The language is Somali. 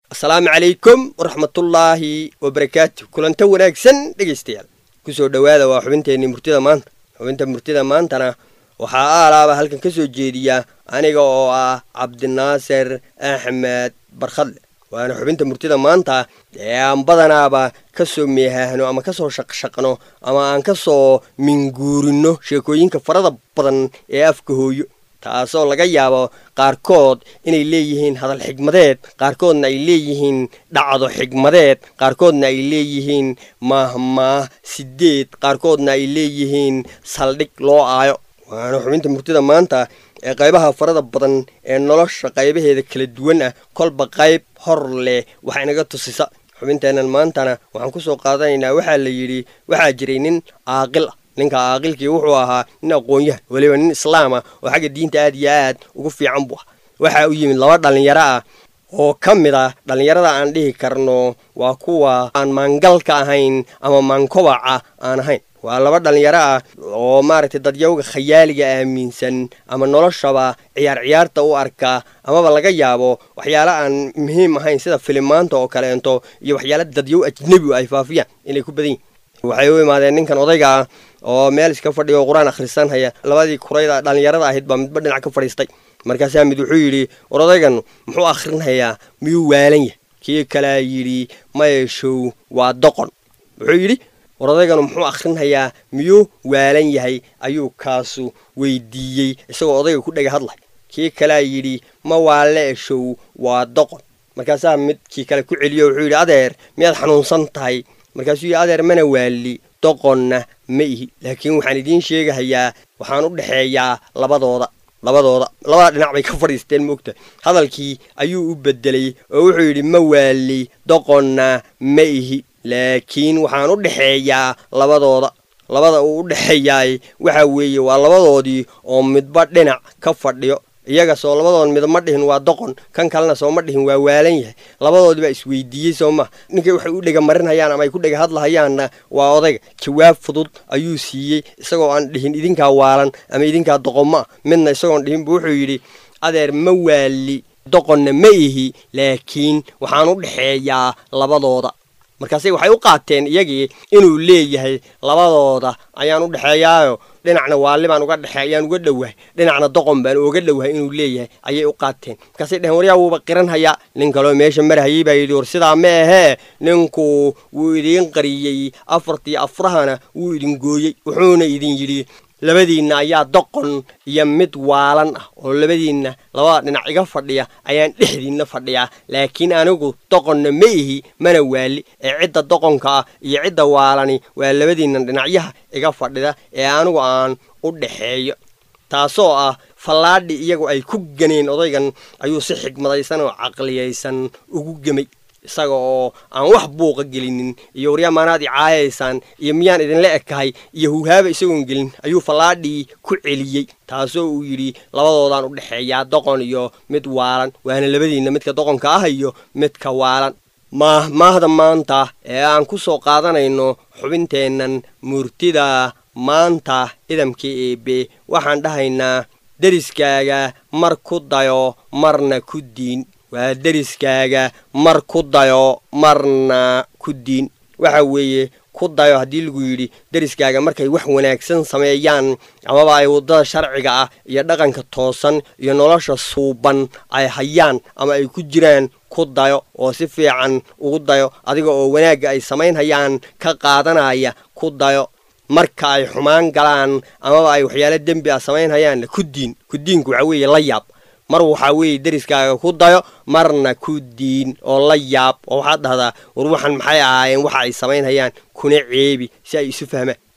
asalaamu calaykum waraxmatullaahi wabarakaatu kulanta wanaagsan dhegaystayaal kusoo dhowaada waa xubinteenii murtida maanta xubinta murtida maantana waxaa aalaaba halkan ka soo jeediya aniga oo ah cabdinaasir axmed barkhadle waana xubinta murtida maanta ee aan badanaaba ka soo meehaahno ama ka soo shaqshaqno ama aan ka soo minguurino sheekooyinka farada badan ee afka hooyo taasoo laga yaabo qaarkood inay leeyihiin hadal xigmadeed qaarkoodna ay leeyihiin dhacdo xigmadeed qaarkoodna ay leeyihiin maahmaah sideed qaarkoodna ay leeyihiin saldhig loo aayo waana xubinta murtida maanta ee qaybaha farada badan ee nolosha qaybaheeda kala duwan ah kolba qayb hor leh wax inaga tusisa xubinteennan maantana waxaan kusoo qaadanaynaa waxaa la yidhi waxaa jiray nin caaqil ah ninka caaqilkii wuxuu ahaa nin aqoon-yahan weliba nin islaam ah oo xagga diinta aad iyo aad ugu fiican buu ah waxaa u yimid laba dhallinyaro ah oo ka mid ah dhallinyarada aan dhihi karno waa kuwa aan maangalka ahayn ama maankobaca aan ahayn waa laba dhallinyaro ah oo maaragtay dadyawga khayaaliga aaminsan ama noloshaba ciyaar ciyaarta u arka amaba laga yaabo waxyaala aan muhiim ahayn sida filimaanta oo kaleento iyo waxyaala dadyow ajnebi ay faafiyaan inay ku badan yihin waxay u imaadeen ninkan odayga ah oo meel iska fadhiya oo qur-aan akhrisanhaya labadii kurayda dhallinyarada ahayd baa midba dhinac ka fadhiistay markaasaa mid wuxuu yidhi war odaygan muxuu akhrinhayaa miyuu waalan yahay kii kalea yidhi mayeshow waa doqon wuxuu yidhi war odayganu muxuu akhrinhayaa miyuu waalan yahay ayuu kaasu weydiiyey isagoo odayga ku dhega hadlay kii kalea yidhi ma waale eshow waa doqon markaasaa midkii kale ku celiyo wuxuu yidhi adeer miyaad xanuunsan tahay markaasuu yidhi adeer mana waali doqonna ma ihi laakiin waxaan idiin sheegahayaa waxaan u dhexeeyaa labadooda labadooda labada dhinac bay ka fadhiisteen moogta hadalkii ayuu u bedelay oo wuxuu yidhi ma waali doqonna ma ihi laakiin waxaan u dhexeeyaa labadooda labada uu u dhexeeyaay waxa weeye waa labadoodii oo midba dhinac ka fadhiyo iyaga soo labadood mid ma dhihin waa doqon kan kalena soo ma dhihin waa waalan yahay labadoodii baa isweydiiyey soo maha ninkay waxay u dhega marinhayaan ama ay ku dhega hadlahayaanna waa odayga jawaab fudud ayuu siiyey isagoo aan dhihin idinkaa waalan ama idinkaa doqon ma ah midna isagoon dhihin buu wuxuu yidhi adeer ma waali doqonna ma ihi laakiin waxaan u dhexeeyaa labadooda markaase waxay u qaateen iyagii inuu leeyahay labadooda ayaan u dhexeeyaayo dhinacna waali baan uga dhexe ayaan uga dhowahay dhinacna doqon baan uga dhowahay inuu leeyahay ayay u qaateen markaasay dheheen waryaa wuuba qiranhayaa nin kaloo meesha marhayay baa yidhi war sidaa ma ahee ninku wuu idiin qariyey afartii afrahana wuu idin gooyey wuxuuna idin yidhi labadiinna ayaa doqon iyo mid waalan ah oo labadiinna labada dhinac iga fadhiya ayaan dhexdiinna fadhiyaa laakiin anigu doqonna ma ihi mana waali ee cidda doqonka ah iyo cidda waalani waa labadiinna dhinacyaha iga fadhida ee anigu aan u dhexeeyo taasoo ah fallaadhi iyagu ay ku ganeen odaygan ayuu si xigmadaysan oo caqliyaysan ugu gemay isaga oo aan wax buuqa gelinin iyo waryaa maanaad i caayaysaan iyo miyaan idinla ekahay iyo huhaaba isagoon gelin ayuu fallaadhii ku celiyey taasoo uu yidhi labadoodaan u dhexeeyaa doqon iyo mid waalan waana labadiinna midka doqonka ah iyo midka waalan maah maahda maanta ee aan ku soo qaadanayno xubinteennan murtida maanta idamka eebe waxaan dhahaynaa deriskaaga mar ku dayo marna ku diin waa deriskaaga mar ku dayo marna ku diin waxa weeye ku dayo haddii lagu yidhi deriskaaga markay wax wanaagsan sameeyaan amaba ay waddada sharciga ah iyo dhaqanka toosan iyo nolosha suuban ay hayaan ama ay ku jiraan ku dayo oo si fiican ugu dayo adiga oo wanaagga ay samaynhayaan ka qaadanaya ku dayo marka ay xumaan galaan amaba ay waxyaalo dembi ah samaynhayaanna ku diin ku diinku waxa weeye la yaab mar waxaa weeye deriskaaga ku dayo marna ku diin oo la yaab oo waxaad dhahdaa war waxan maxay ahaayeen waxa ay samaynhayaan kuna ceebi si ay isu fahmaan